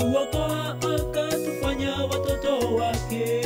akatuokoa akatufanya watoto wake.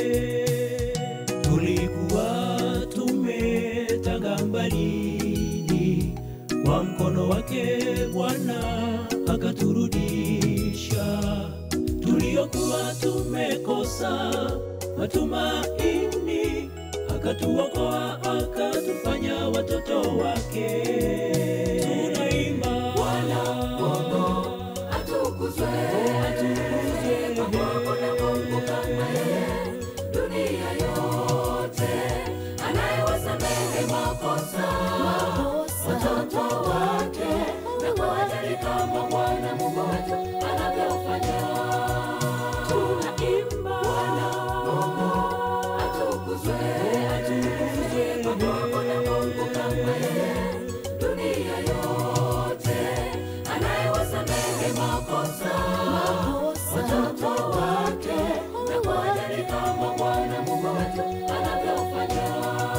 Tulikuwa tumetanga mbali, kwa mkono wake Bwana akaturudisha. Tuliokuwa tumekosa matumaini, akatuokoa akatufanya watoto wake. Tunaimba Bwana Mungu atukuzwe, atukuzwe, hakuna Mungu kama yeye dunia yote, anayewasamehe makosa watoto wake na kuwajali kama Bwana Mungu wetu anavyofanya. Tunaimba Bwana Mungu atukuzwe, atukuzwe, hakuna Mungu kama yeye dunia yote, anayewasamehe makosa watoto wake na kuwajali kama Bwana Mungu wetu anavyofanya.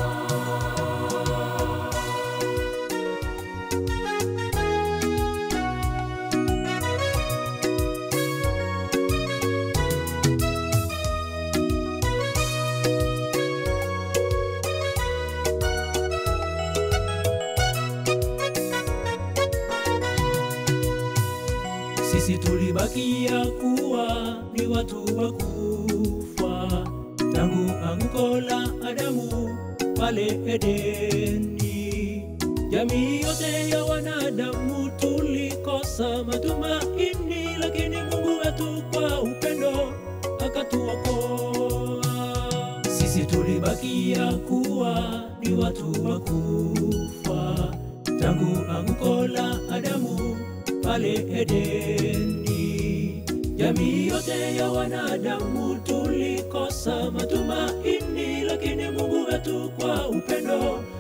Sisi tulibakia kuwa ni watu wa kufa tangu anguko la Adamu pale Edeni. Jamii yote ya wanadamu tulikosa matumaini, lakini Mungu wetu kwa upendo akatuokoa. Sisi tulibakia kuwa ni watu wa kufa tangu anguko la Adamu pale Edeni. Jamii yote ya wanadamu tulikosa matumaini, lakini Mungu wetu kwa upendo